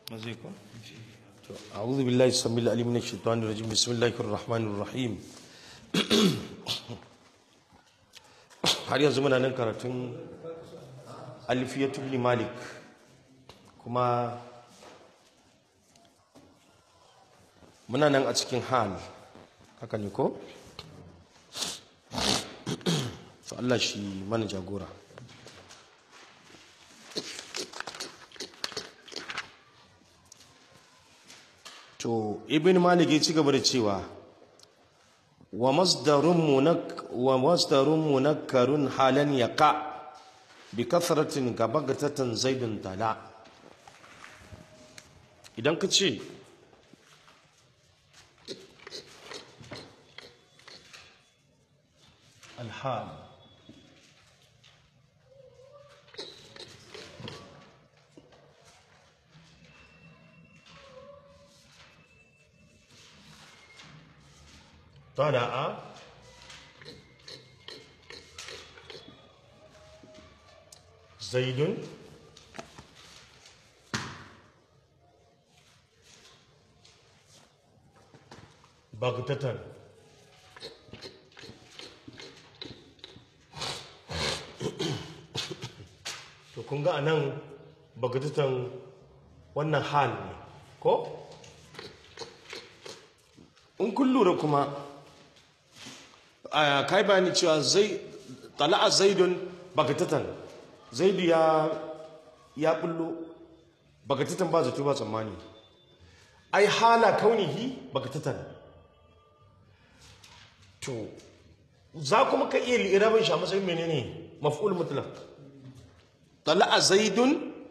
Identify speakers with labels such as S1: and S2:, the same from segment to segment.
S1: مزيكم أعوذ بالله السميع العليم من الشيطان الرجيم بسم الله الرحمن الرحيم har yanzu muna nan karatun alfiyatu ibn malik kuma muna nan a cikin hal haka ne ko to Allah shi mana jagora to ibn malik ya ci gaba da cewa wa masdarun munak wa masdarun munakkarun halan yaqa bi kasratin gabagatatan zaidun tala idan ka ce alhal طلع زيد بغتة to kun ga anan bagatatan wannan hal ne ko in kun lura kuma kai bayani cewa zai tala'a zaidun bagatatan zaidu ya ya bullo bagatatan ba zato ba tsammani ai hala kaunihi bagatatan to za kuma ka iya li'irabin shi a matsayin menene maf'ul mutlaq tala'a zaidun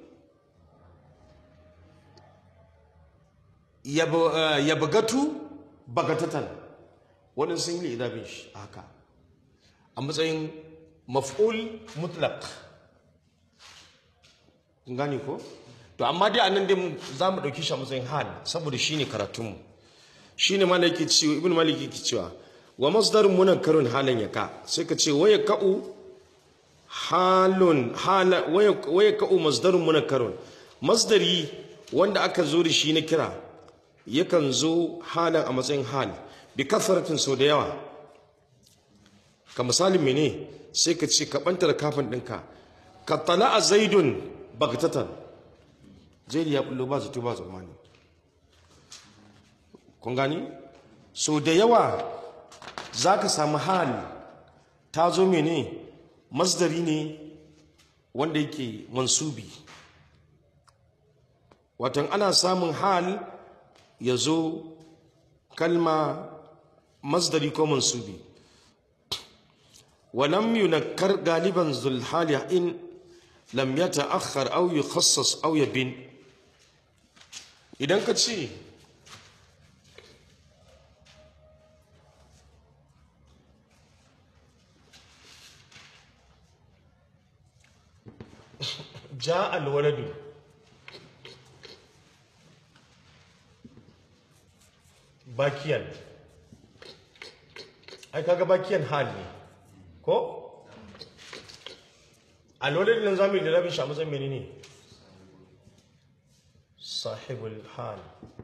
S1: ya bagatu bagatatan wani sun yi idabin shi haka a matsayin maf'ul mutlaq gani ko to amma dai anan dai za mu ɗauki shi a matsayin hal saboda shine karatunmu shine malaki cewa ibn maliki yake cewa wa masdarun munakkarun halan yaka sai ka ce waya ka'u halun hala waya ka'u masdarun munakkarun masdari wanda aka zo da shi na kira yakan zo halan a matsayin hal bi kasaratin sau da yawa ka misalin mene sai ka ce ka bantar kafin ɗinka ka tala a zaidun bagtatan zaidu ya bullo ba zato ba zamani kun gani sau da yawa za ka samu hal ta zo mene masdari ne wanda yake mansubi watan ana samun hal ya zo kalma masdari ko mansubi ولم ينكر غالبا ذو الحال إن لم يتأخر أو يخصص أو يبين إذا كتشي جاء الولد باكيا ai kaga bakiyan hal ne ko a lolin nan zamu yi da rabin shi a matsayin menene sahibul hal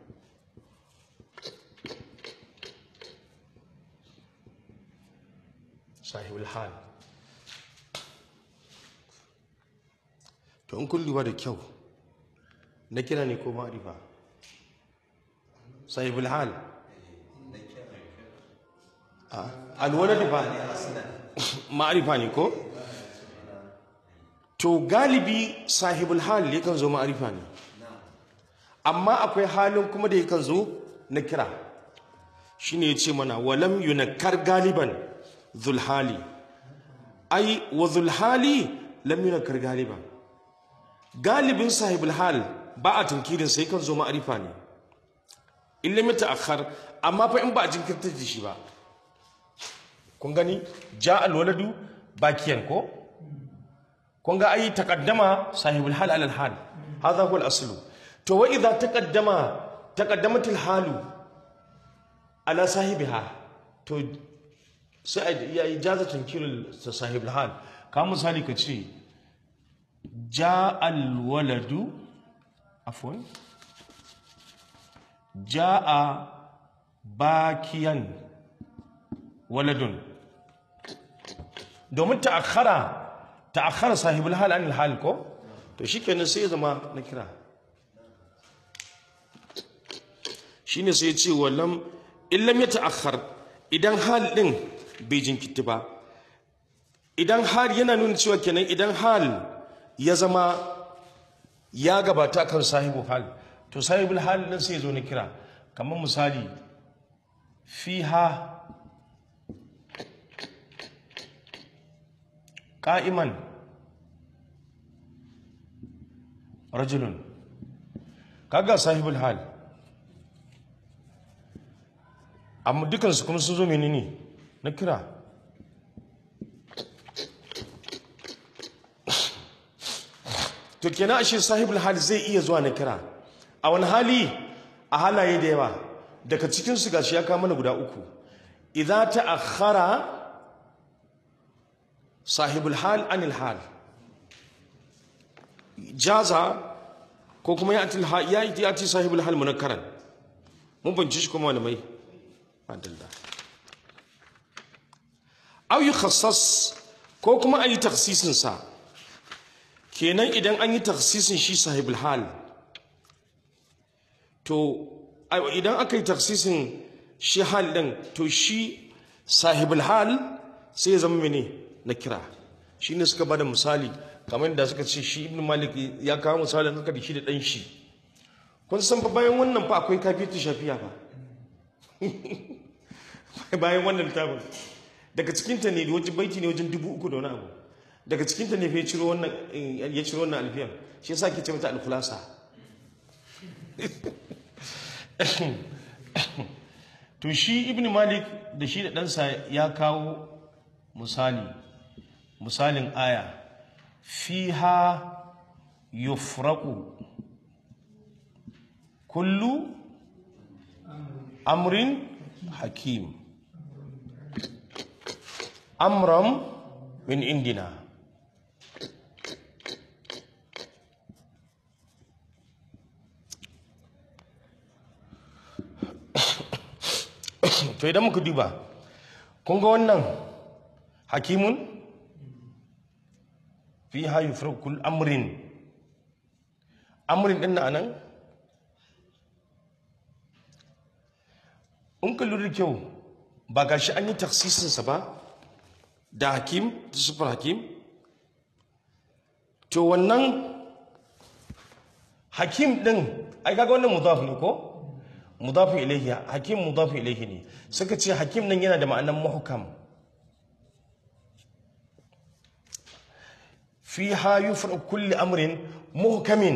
S1: sahibul hal to in kun duba da kyau na kira ne ko ma'arifa sahibul hal alwalad ba ma'arifa ne ko to galibi sahibul hal yakan zo ma'arifa ne amma akwai halin kuma da yakan zo na kira shine yace mana walam yunakkar galiban zulhali ai wa zulhali lam yunakkar galiban galibin sahibul hal ba a tunkirin sai kan zo ma'arifa ne in lam yata'akhkhar amma fa in ba a jinkirta da shi ba kun gani ja alwaladu bakiyan ko kun ga ai taqaddama sahibul hal alal hal hadha huwa al-asl to wa idha taqaddama taqaddamat al-halu ala sahibiha to sai ya ijaza tankirul sahibul hal ka misali ka ce ja alwaladu afwan ja'a bakiyan waladun domin ta'akhara ta'akhara sahibul hal anil hal ko to shikenan sai ya zama na kira shine sai ya ce wallam illam ya ta'akhar idan hal din bai jinkiti ba idan hal yana nuna cewa kenan idan hal ya zama ya gabata kan sahibu hal to sahibul hal din sai ya zo na kira kamar misali fiha qa'iman rajulun kaga sahibul hal amma dukansu kuma sun zo menene na kira to kenan ashe sahibul hal zai iya zuwa na kira a wani hali a halaye da yawa daga cikin su gashi ya kama mana guda uku idza ta'akhkhara sahibul hal anil hal jaza ko kuma ya atil ya ya ati sahibul hal munakkaran mun binci shi kuma malamai adalla aw yukhassas ko kuma ayi takhsisin sa kenan idan an yi takhsisin shi sahibul hal to idan aka yi takhsisin shi hal din to shi sahibul hal sai ya zama mene na kira shine suka bada misali kamar da suka ce shi ibn malik ya kawo misalin haka da shi da dan shi kun san fa bayan wannan fa akwai kafitu shafiya fa bayan wannan littafin daga cikinta ne wajen baiti ne wajen dubu uku da wani abu daga cikinta ne ya ciro wannan ya ciro wannan alfiyan shi yasa ke ce mata alkhulasa to shi ibn malik da shi da ɗansa ya kawo misali misalin aya fiha yufraqu kullu amrin hakim amram min indina to idan muka duba kun ga wannan hakimun fi hayu kul amrin amrin din nan in ka lura kyau ba ga shi an yi taksisinsa ba da hakim da sufar hakim to wannan hakim din ai kaga wannan mudaf ne ko mudafu ilaihi hakim mudafu ilaihi ne suka ce hakim nan yana da ma'anan muhkam fiha yufra kulli amrin muhkamin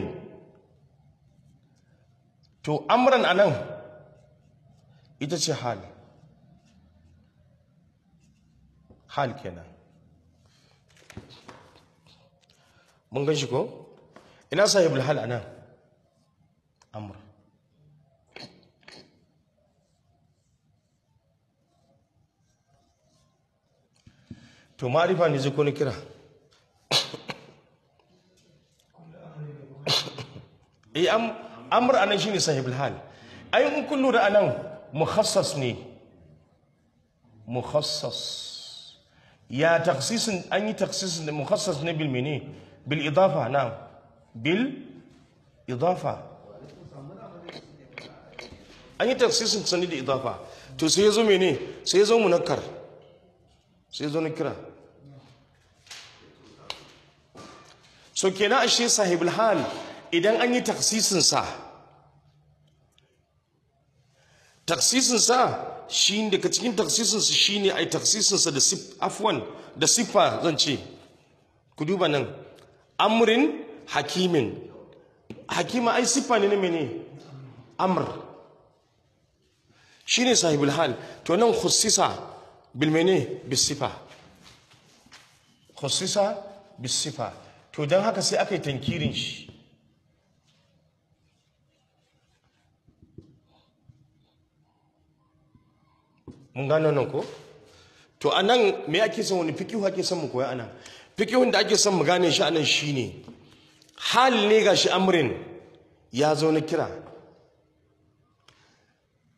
S1: to amran anan ita ce hal hal kenan mun gan shi ko ina sahibul hal anan amr to ma'arifa ne zai ko na kira eh am amr anan shine sahibul hal ai in kun lura anan mukhassas ne mukhassas ya taksisin an yi taksisin da mukhassas ne bil mene bil idafa na bil idafa an yi taksisin sani da idafa to sai ya zo mene sai ya zo munakkar sai ya zo na kira so kenan ashe sahibul hal idan an yi taksisinsa taksisinsa shi daga cikin taksisinsa shi ne a yi taksisinsa da afwan da siffa zan ce ku duba nan amrin hakimin hakima ai siffa ne na mene amr shi ne sahibul hal to nan khussisa bilmene bisifa khussisa bisifa to don haka sai aka yi tankirin shi mun gano nan ko to a nan me ake son wani fikihu ake son mu koya anan fikihun da ake son mu gane shi anan shine hal ne ga shi amrin ya zo na kira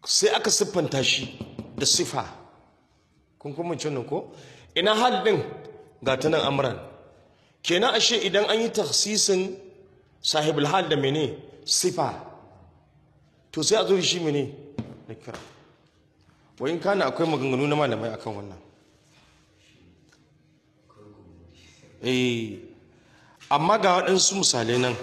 S1: sai aka siffanta shi da sifa kun kuma wannan ko ina hal din ga ta nan amran kenan ashe idan an yi taksisin sahibul hal da mene sifa to sai a zo da shi mene na kira wayin kana akwai maganganu na malamai akan wannan eh amma ga waɗansu misalai nan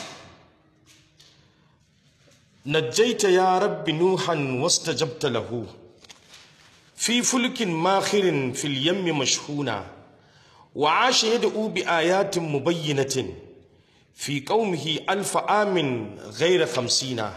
S1: najjaita ya rabbi nuhan wastajabta lahu fi fulkin makhirin fil yammi mashhuna wa asha yad'u bi ayatin mubayyinatin fi qaumihi alf amin ghayra khamsina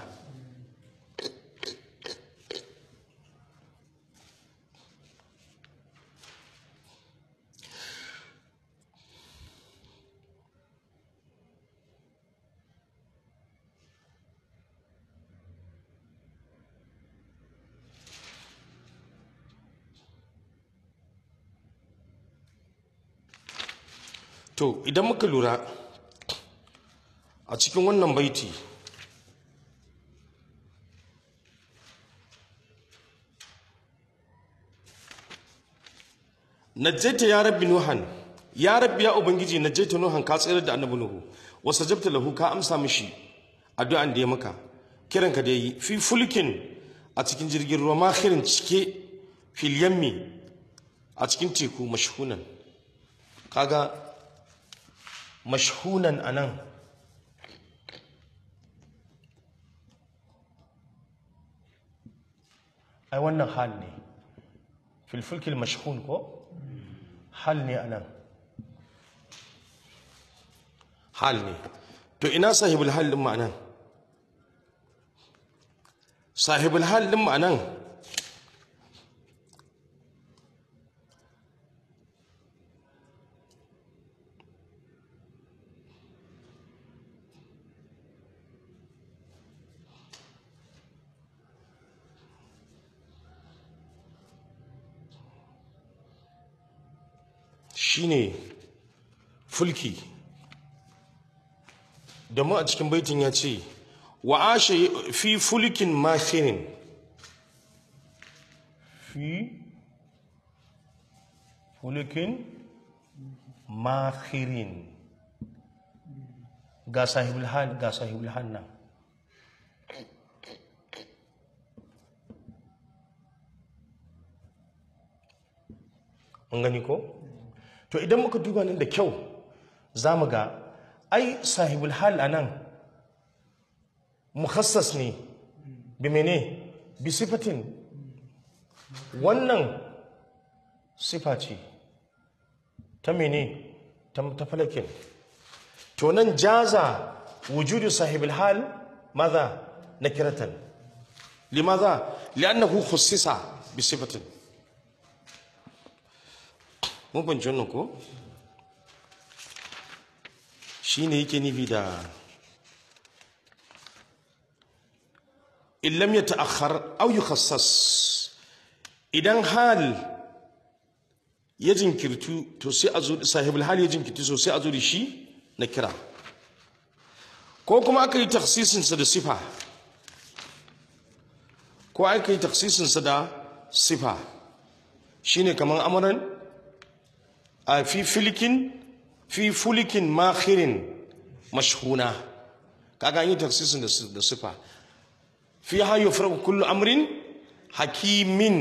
S1: to idan muka lura a cikin wannan baiti najjaita ya rabbi nuhan ya rabbi ya ubangiji najjaita nuhan ka tsayar da annabi nuhu wa sajabta lahu ka amsa mishi addu'an da ya maka kiranka da yi fi fulkin a cikin jirgin ruwa makhirin cike fil yammi a cikin teku mashhunan kaga mashhunan anan ai wannan hal ne filfilkil mashhun ko hal ne anan hal ne to ina sahibul hal din ma'anan sahibul hal din ma'anan shine fulki domin a cikin baitin ya ce wa ashe fi fulkin makhirin fi fulkin makhirin ga sahibul hal ga sahibul hal nan mun gani ko? to idan muka duba nan da kyau za mu ga ai sahibul hal a nan mukhassas ne bi mene bi sifatin wannan sifa ce ta mene ta falakin to nan jaza wujudu sahibul hal maza na kiratan limaza li'annahu khussisa bi sifatin mun fahimci wannan ko shi ne yake nufi da illam ya ta'akhar au yukhassas idan hal ya jinkirtu to sai a zo sahibul hal ya jinkirtu so sai a zo da shi na kira ko kuma aka yi taksisinsa da sifa ko aka yi taksisinsa da sifa shine kamar amuran a fi filikin fi fulikin makhirin mashhuna kaga yi taksisin da sifa fi hayo farko kullu amrin hakimin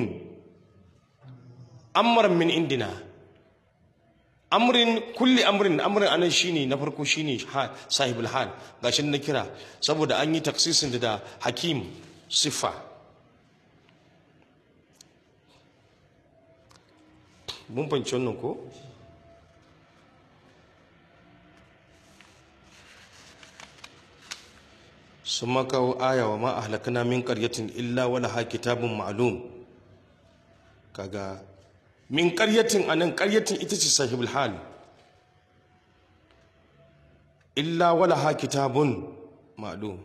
S1: amran min indina amrin kulli amrin amrin anan shine na farko shine sahibul hal gashi na kira saboda an yi taksisin da hakim sifa mun fanci wannan ko sun makawo aya wa ma ahlakana min qaryatin illa wala ha kitabun ma'lum kaga min qaryatin anan qaryatin ita ce sahibul hal illa wala ha kitabun ma'lum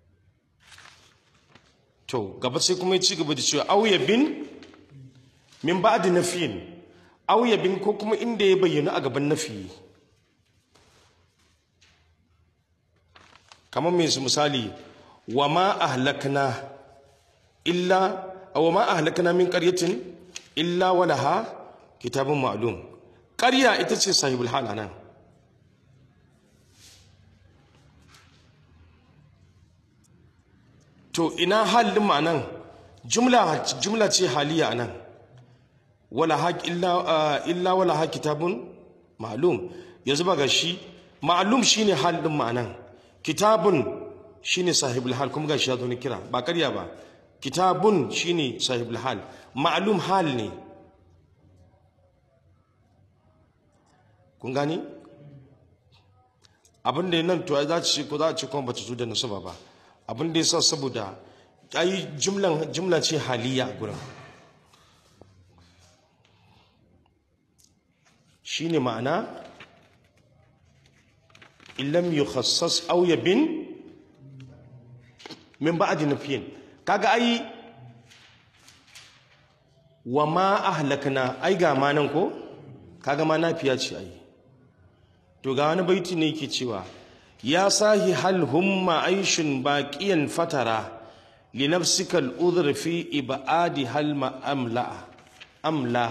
S1: to gaba sai kuma ya ci gaba da cewa auya bin min ba'di nafiyin auya bin ko kuma inda ya bayyana a gaban nafi kamar mai misali wa ma ahlakna illa aw ma ahlakna min qaryatin illa walaha kitabun ma'lum qarya ita ce sahibul hal anan to ina halin ma'anan jumla jumla ce haliya anan wala haq illa illa wala haq kitabun ma'lum yanzu ba ga shi ma'lum shine halin ma'anan kitabun shine sahibul hal kuma gashi ya zo ni kira ba karya ba kitabun shine sahibul hal ma'lum hal ne kun gani abin da nan to za ci ko za ci kuma bata zo da nasaba ba abin da yasa saboda ai jumlan jumla ce haliya a gurin shine ma'ana illam yukhassas aw yabin min ba'di nafiyin kaga ai wa ma ahlakna ai ga ma nan ko kaga ma nafiya ce ai to ga wani baiti ne yake cewa ya sahi hal humma aishun baqiyan fatara li nafsika al-udhr fi ibadi hal ma amla amla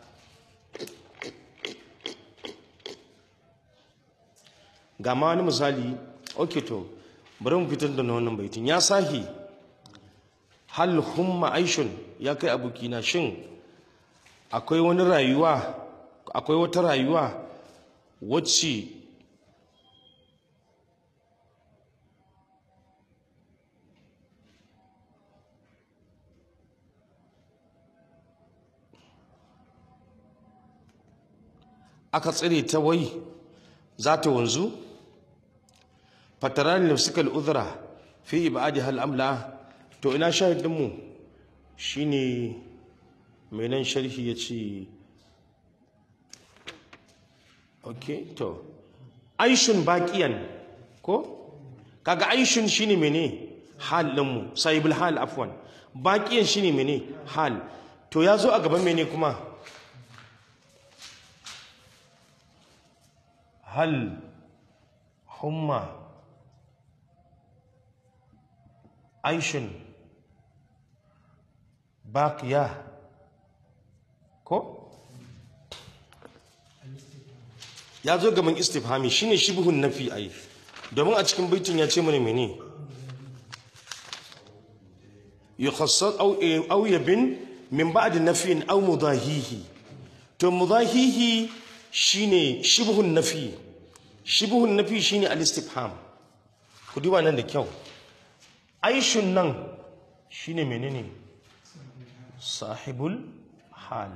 S1: ga ma wani misali okay to bari mu fitar da wannan baitin ya sahi hal humma aishun ya kai abokina shin akwai wani rayuwa akwai wata rayuwa wacce aka tsire ta wai za ta wanzu fatarani nafsikal udhra fi ibadi hal amla to ina shahidinmu shine mai nan sharhi ya ce ok to aishun baƙiyan ko kaga aishun shine mene hal ɗinmu sahibul hal afwan baƙiyan shine mene hal to ya zo a gaban mene kuma hal humma aishun baqiya ko ya zo gaban istifhami shine shibhun nafi ai domin a cikin baitin ya ce mana mene yukhassas aw aw yabin min ba'd nafin aw mudahihi to mudahihi shine shibhun nafi shibhun nafi shine al-istifham ku duba nan da kyau aishun nan shine menene sahibul hal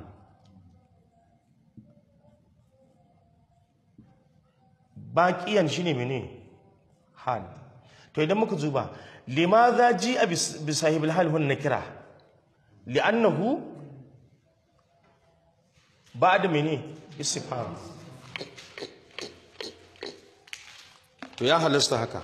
S1: baqiyan shine mene hal to idan muka zuba limadha ji bi sahibul hal hun nakira li'annahu ba'da mene istifham to ya halasta haka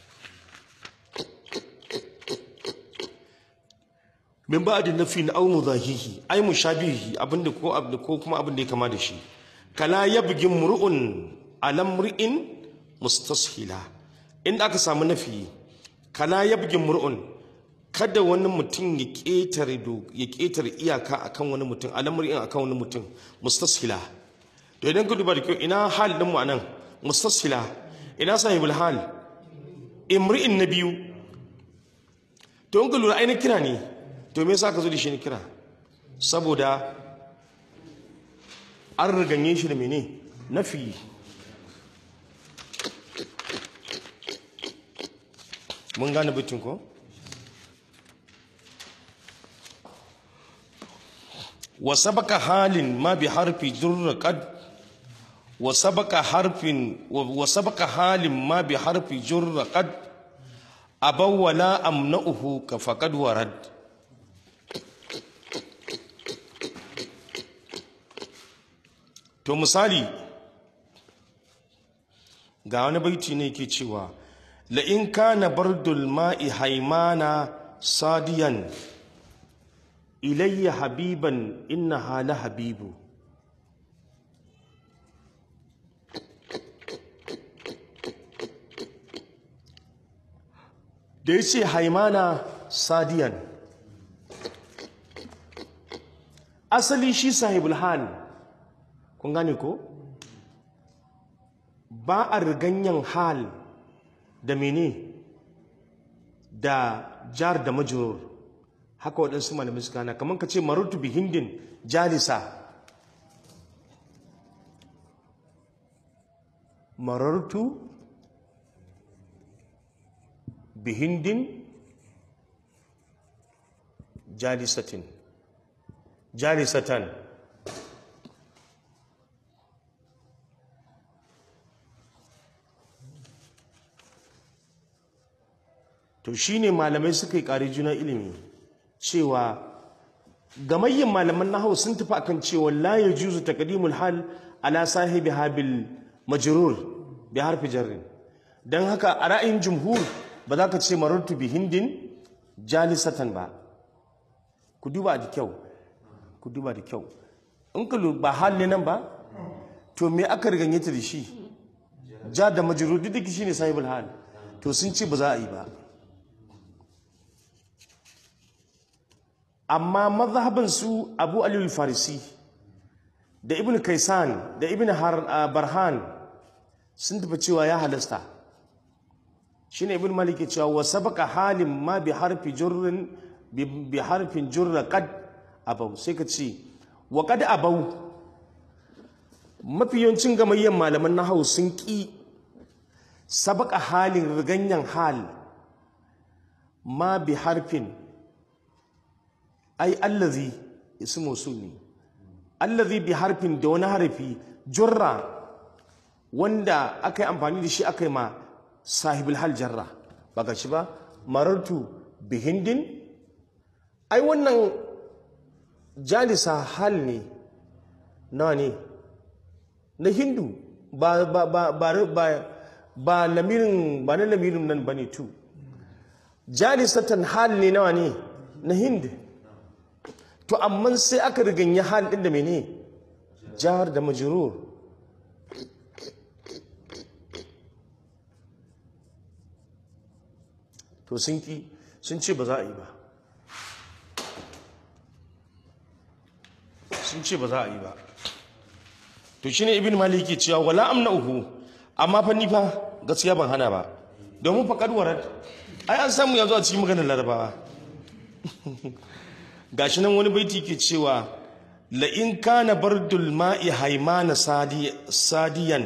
S1: min ba'di nafi na au mudahihi ay mushabihi abinda ko abinda ko kuma abinda ya kama da shi kala yabgi mur'un alam mur'in mustashila inda aka samu nafi kala yabgi mur'un kada wani mutum ya ketare ya ketare iyaka akan wani mutum alam mur'in akan wani mutum mustashila to idan ka duba da kyau ina hal din mu anan mustashila ina sahibul hal imri'in na biyu to in ka lura ainihin kira ne to me yasa ka zo da shi ne kira saboda an riganye shi da mene nafi mun gane bitin ko wa sabaka halin ma bi harfi jurra qad wa sabaka harfin wa sabaka halin ma bi harfi jurra qad abaw wala amna'uhu ka faqad warad to misali ga wani baiti ne ke cewa la'in kana bardul ma'i haimana sadiyan ilayya habiban inna hala habibu da ya ce haimana sadiyan asali shi sahibul hal kun gane ko ba a riganyan hal da mene da jar da majrur haka waɗansu malamai suka hana kamar ka ce marutu bi hindin jalisa marartu bi hindin jalisatin jalisatan to shine malamai suka yi ƙari juna ilimi cewa gamayyin malaman nahawu sun tafi akan cewa la yajuzu taqdimul hal ala sahibi habil majrur bi harfi jarrin dan haka a ra'ayin jumhur ba za ka ce marartu bi hindin jalisatan ba ku duba da kyau ku duba da kyau in ka ba hal ne nan ba to me aka riganye ta da shi ja da majrur duk shi ne sahibul hal to sun ce ba za a yi ba amma mazhabin su abu aliyu farisi da ibn kaisan da ibn barhan sun tafi cewa ya halasta shine ibn malik ya cewa wa sabaka halin ma bi harfi jurrin bi harfin jurra qad abau sai ka ce wa qad abau mafi yawancin gamayyan malaman nahawu sun ki sabaka halin riganyan hal ma bi harfin ai allazi ismu sunni allazi bi harfin da wani harfi jurra wanda aka yi amfani da shi aka yi ma sahibul hal jarra ba ga shi ba marartu bi hindin ai wannan jalisa hal ne nawa ne na hindu ba ba ba ba ba ba lamirin ba na lamirin nan bane tu jalisatan hal ne nawa ne na hind to amma sai aka riganya hal din da mene jar da majrur to sun ki sun ce ba za a yi ba sun ce ba za a yi ba to shine ibn maliki cewa wala amna'uhu amma fa ni fa gaskiya ban hana ba domin fa kadwarar ai an samu yanzu a cikin maganar larabawa gashi nan wani baiti ke cewa la in kana bardul ma'i haimana sadiyan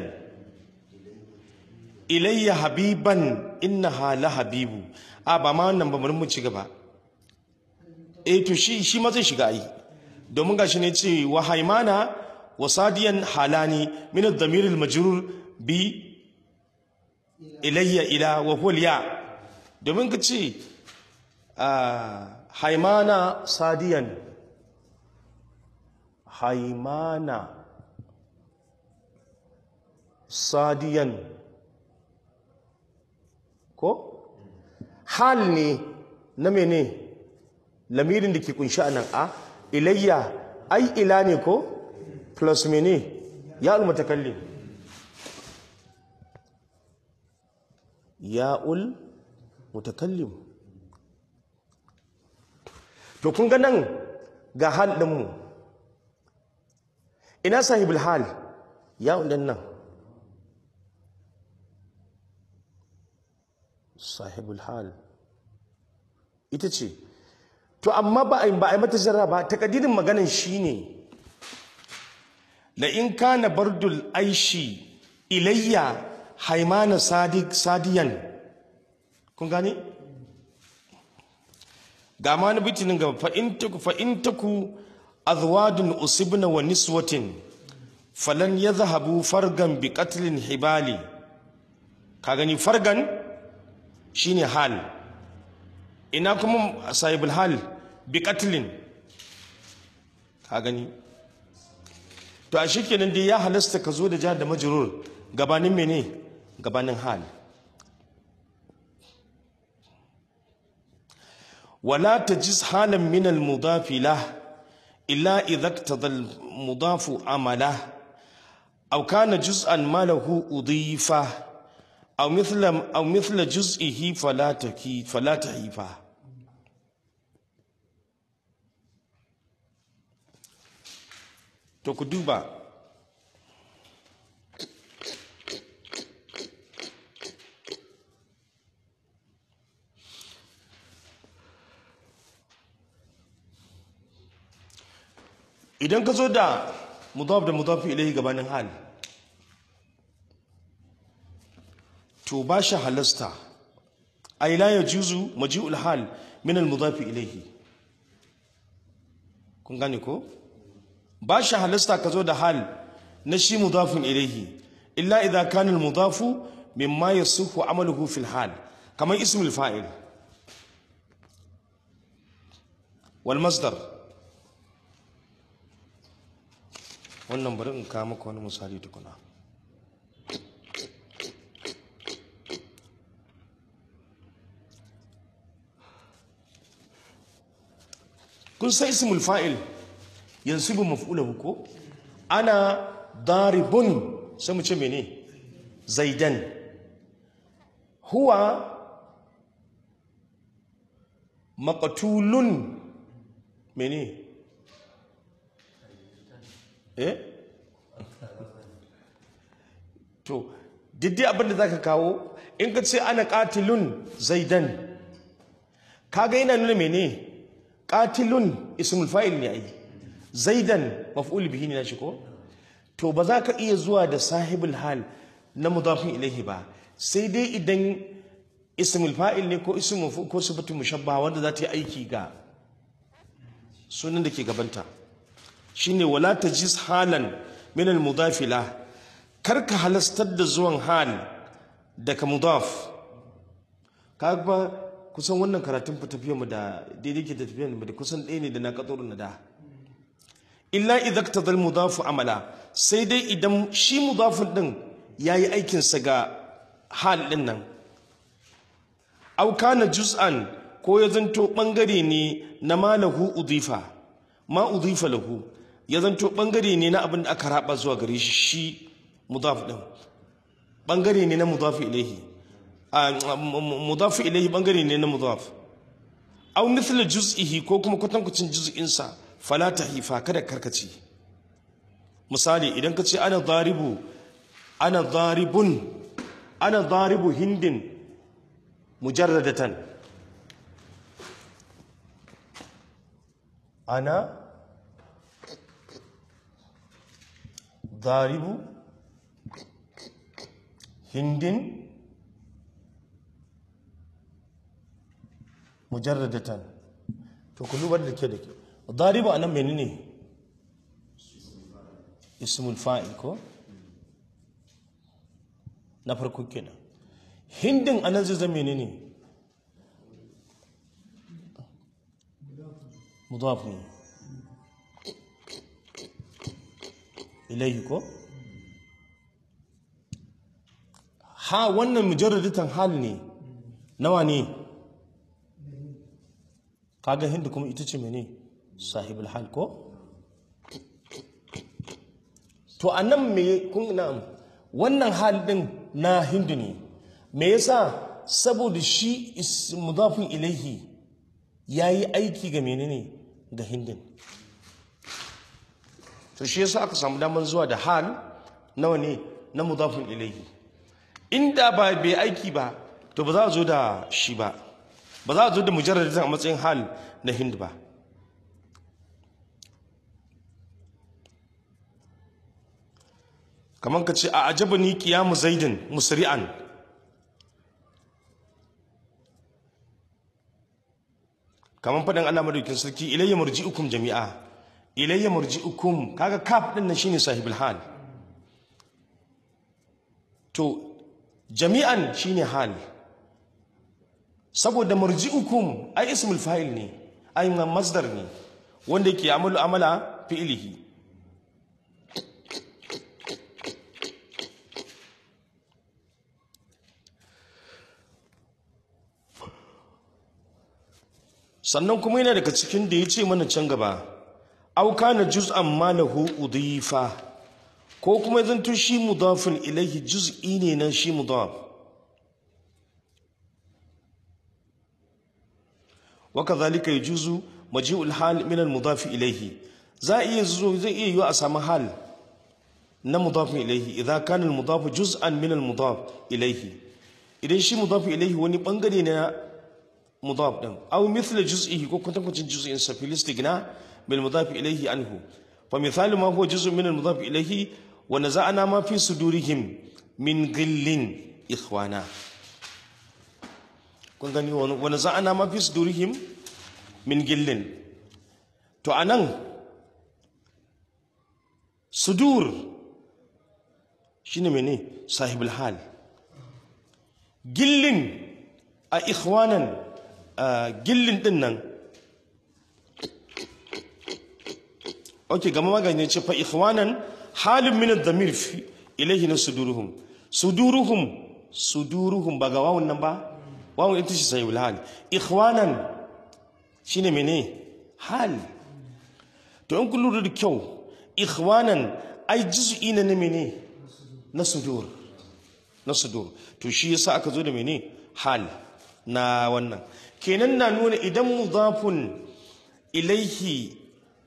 S1: ilayya habiban innaha la habibu a ba ma wannan ba mu ci gaba eh to shi shi ma zai shiga ai domin gashi ne ce wa haimana wa sadiyan halani min ad-damir al-majrur bi ilayya ila wa huwa ya domin ka ce haimana sadiyan haimana sadiyan ko hal ne na mene lamirin da ke kunshi a nan a ilayya ai ila ne ko plus mene ya mutakallim ya'ul mutakallim to kun ga nan ga hal ɗinmu ina sahibul hal ya'ul ɗin nan sahibul hal ita ce to amma ba a yi mata jarra ba takadirin maganin shine la in kana bardul aishi ilayya haimana sadiq sadiyan kun gane ga ma na bitinin gaba fa in taku fa in taku azwadun usibna wa niswatin falan yadhhabu fargan bi qatlin hibali ka gani fargan shine hal ina kuma sahibul hal bi qatlin ka gani to a shikenan dai ya halasta ka zo da jihar da majrur gabanin mene gabanin hal wala tajiz halan min al mudaf lah illa idha iqtada al mudaf amala aw kana juz'an ma lahu udifa aw mithla aw mithla juz'ihi fala taki fala tahifa to ku duba idan ka zo da mudaf da mudaf ilahi gabanin hal to ba shi halasta ay la yajuzu maji'ul hal min al mudaf ilahi kun gane ko ba shi halasta ka zo da hal na shi mudafin ilahi illa idza kana al mudafu mimma yasuhu amaluhu fil hal kamar ismul fa'il wal masdar wannan bari in kawo maka wani misali tukuna kun sai ismul fa'il yansibu maf'ulahu ko ana daribun sai mu ce mene zaidan huwa maqtulun mene eh to diddi abinda zaka kawo in ka ce ana qatilun zaidan kaga yana nuna mene qatilun ismul fa'il ne ai zaidan maf'ul bihi ne na shi ko to ba za ka iya zuwa da sahibul hal na mudafin ilaihi ba sai dai idan ismul fa'il ne ko ismul ko sifatu mushabba wanda za ta yi aiki ga sunan da ke gabanta shine wala tajis halan min al mudafila karka halastar da zuwan hal daga mudaf kaga kusan wannan karatun tafiyar mu da daidai ke tafiyar mu da kusan ɗaya ne da na katsuru na da illa idza iktadal mudafu amala sai dai idan shi mudafin din yayi aikin sa ga hal din nan aw kana juz'an ko ya zanto bangare ne na malahu udifa ma udifa lahu ya zanto bangare ne na abin da aka raba zuwa gare shi shi mudaf din bangare ne na mudaf ilayhi mudaf ilayhi bangare ne na mudaf aw mithla juz'ihi ko kuma kwatankwacin juz'in sa fala tahifa kada karkace misali idan ka ce ana daribu ana daribun ana daribu hindin mujarradatan ana daribu hindin mujarradatan to ku dubar da ke da ke daribu anan menene ismul fa'il ko na farko kenan hindin anan zai zama menene mudaf ne ilayhi ko ha wannan mujarradatan hal ne nawa ne kaga hindu kuma ita ce mene sahibul hal ko to anan me kun na'am wannan hal din na hindu ne me yasa saboda shi mudafin ilaihi yayi aiki ga menene ga hindin to shi yasa aka samu damar zuwa da hal nawa ne na mudafin ilaihi inda ba bai aiki ba to ba za a zo da shi ba ba za a zo da mujarradin a matsayin hal na hind ba kamar ka ce a ajaba ni kiyamu zaidin musri'an kamar faɗin Allah madaukin sarki ilayya marji'ukum jami'a ilayya marji'ukum kaga kaf din nan shine sahibul hal to jami'an shine hal saboda marji'ukum ai ismul fa'il ne ai masdar ne wanda yake amalu amala fi'ilihi sannan kuma yana daga cikin da ya ce mana can gaba auka na juz'an malahu udifa ko kuma zanto shi mudafin ilaihi juz'i ne na shi mudaf وكذلك يجوز مجيء الحال من المضاف إليه za a iya zo zai iya yiwa a samu hal na mudafin ilaihi idan kana al-mudaf juz'an min al-mudaf ilaihi idan shi mudaf ilaihi wani bangare na mudaf din aw mithla juz'ihi ko kwatankwacin juz'in sa fil istighna bil mudaf ilaihi anhu fa mithalu ma huwa juz'un min al-mudaf ilaihi wa naza'na ma fi sudurihim min ghillin ikhwana kun gani wa naza'na ma fi sudurihim min ghillin to anan sudur shine mene sahibul hal gillin a ikhwanan gillin din nan ok gama magani ce fa ikhwanan halin min ad-damir fi ilayhi na suduruhum suduruhum suduruhum ba ga wawun nan ba wawun ita ce sahibul hal ikhwanan shine mene hal to in kun lura da kyau ikhwanan ai juz'i na mene na sudur na sudur to shi yasa aka zo da mene hal na wannan kenan na nuna idan mudafun ilaihi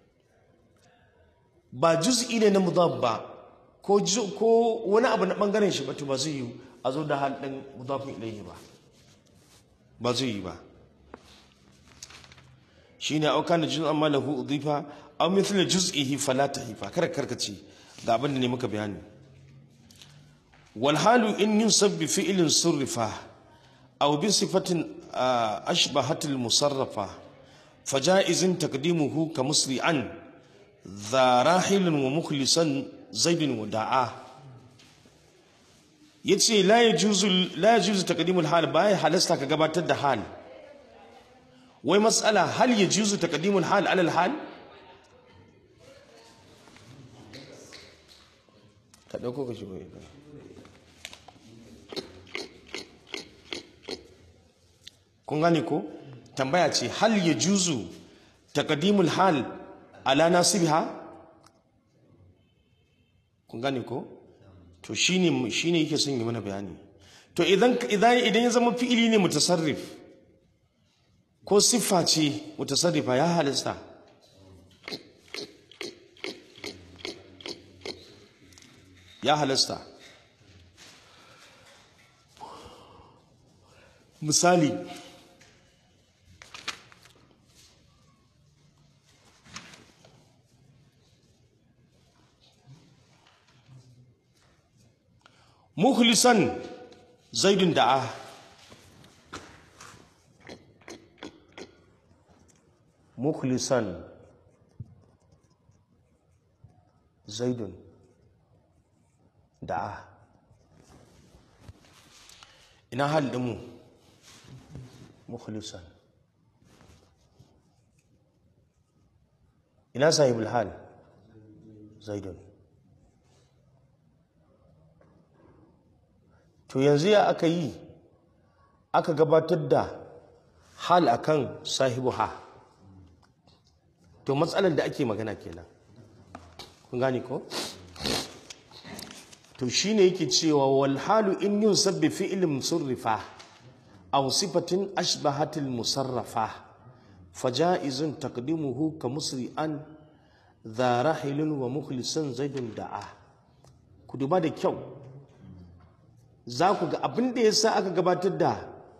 S1: ba juz'i ne na mudaf ba ko ko wani abu na bangaren shi ba to ba zai yi a zo da hal din mudafun ilaihi ba ba zai yi ba shine auka na juz'an ma lahu udhifa aw mithla juz'ihi fala tahifa kar karkace ga abin da ne muka bayani wal halu in yunsab bi fi'lin surrifa aw bi sifatin ashbahat al musarrafa faja'izun taqdimuhu ka musri'an dha rahilun wa mukhlisan zaidun wa da'a yace la yajuzu la yajuzu taqdimul hal bai halasta ka gabatar da hal wai mas'ala hal yajuzu taqdimul hal ala al hal ka ɗauko ka shigo ita kun gane ko tambaya ce hal ya juzu taqdimul hal ala nasibiha kun gane ko to shine shine yake son yi mana bayani to idan idan idan ya zama fi'ili ne mutasarrif ko siffa ce mutasarrifa ya halista ya halasta misali mukhlisan zaidun da'a mukhlisan zaidun da'a ina hal mu mukhlisan ina sahibul hal zaidun to yanzu ya aka yi aka gabatar da hal akan sahibu ha to matsalar da ake magana kenan kun gane ko to shine yake cewa wal halu in yunsab bi fi'lin musarrifa aw sifatin ashbahatil musarrafa fajaizun taqdimuhu ka musri'an dha rahilun wa mukhlisan zaidun da'a ku duba da kyau za ku ga abin da yasa aka gabatar da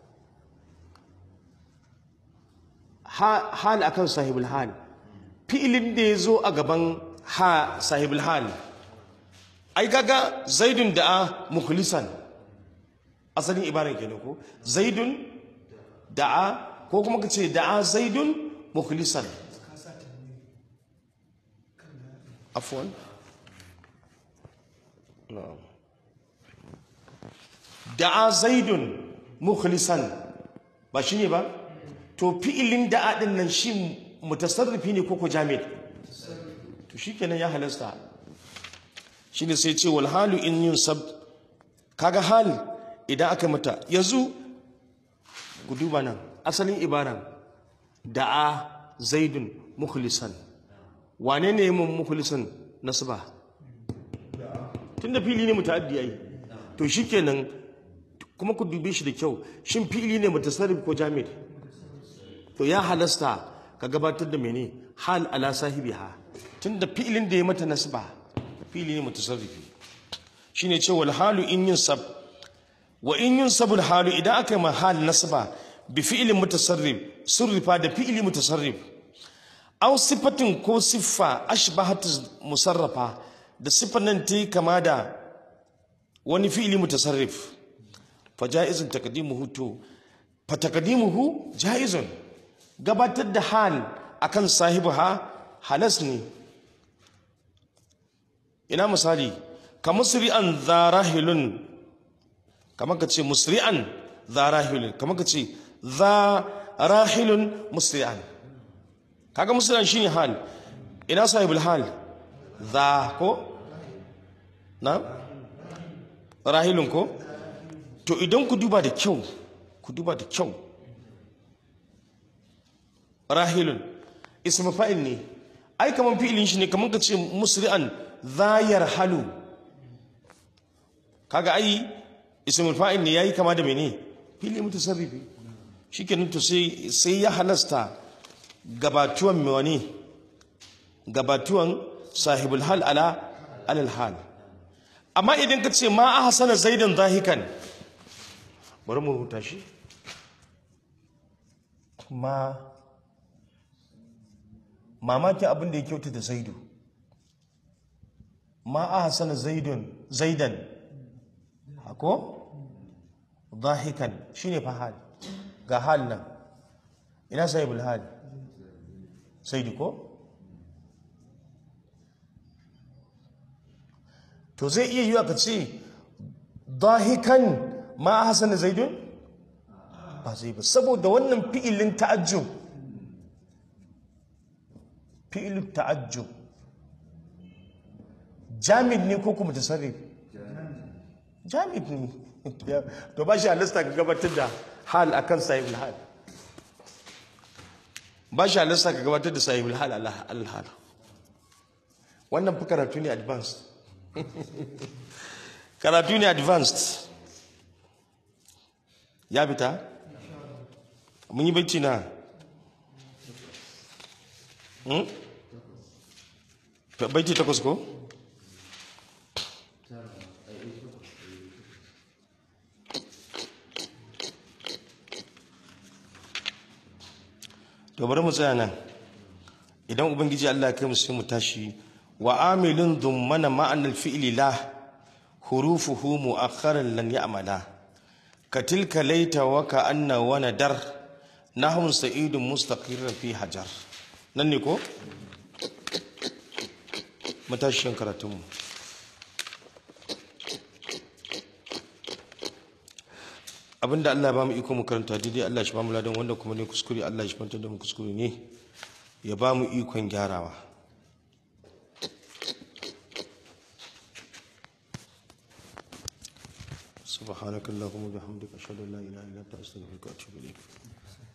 S1: hal akan sahibul hal fi'ilin da ya zo a gaban ha sahibul hal ai gaga zaidun da'a mukhlisan asalin ibaran kenan ko zaidun da'a ko kuma kace da'a zaidun mukhlisan afwan na'am da'a zaidun mukhlisan ba shine ba to fi'ilin da'a din nan shi mutasarrifi ne ko ko jami'i to shikenan ya halasta shine sai ce wal halu in yunsab kaga hal idan aka mata yanzu ku duba nan asalin ibaran da'a zaidun mukhlisan wane ne mun mukhlisan nasba tunda fili ne muta'addi ai to shikenan kuma ku dube shi da kyau shin fili ne mutasarrif ko jamid to ya halasta ka gabatar da mene hal ala sahibiha tunda fi'ilin da ya mata nasba fi'ili ne mutasarrifi shine ce wal halu in yunsab wa in yunsab al halu idan aka yi ma hal nasba bi fi'ilin mutasarrif surrifa da fi'ili mutasarrif aw sifatin ko siffa ashbahat musarrafa da siffar nan ta yi kama da wani fi'ili mutasarrif fa ja'izun taqdimuhu to fa taqdimuhu ja'izun gabatar da hal akan sahibiha halas ne ina misali ka musri'an zarahilun kamar ka ce musri'an zarahilun kamar ka ce zarahilun musri'an kaga musri'an shine hal ina sahibul hal za ko na rahilun ko to idan ku duba da kyau ku duba da kyau rahilun ismu fa'il ne ai kaman fi'ilin shi ne kaman ka ce musri'an zayar halu kaga ai ismul fa'il ne yayi kama da mene fili mutasarrifi shikenan to sai sai ya halasta gabatuwan wani gabatuwan sahibul hal ala alal hal amma idan ka ce ma ahsana zaidan zahikan bari mu rubuta shi ma mamaki abin da ya kyauta da zaidu ma ahsana zaidun zaidan hako zahikan shine fa hal ga hal nan ina sahibul hal zaidu ko to zai iya yiwa ka ce dahikan ma hasana zaidun ba zai ba saboda wannan fi'ilin ta'ajjub fi'ilin ta'ajjub jamid ne ko kuma tasarrif jamid ne to ba shi halasta ka gabatar da hal akan sahibul hal ba shi halasta ka gabatar da sahibul hal al-hal wannan fi karatu ne advanced karatu ne advanced ya fita mun yi bacci na bacci takwas ko to bari mu tsaya nan idan ubangiji Allah ya kai mu sai mu tashi وعامل ضمن معنى الفعل لا حروفه مؤخرا لن يعملا كتلك ليت وكأن وندر نحو سعيد مستقر في حجر ننكو متاشين كراتم abinda Allah ba mu iko mu karanta daidai Allah shi ba mu ladan wanda kuma ne kuskure Allah shi fanta da mu kuskure ne ya ba mu ikon gyarawa سبحانك اللهم وبحمدك اشهد ان لا اله الا انت استغفرك واتوب اليك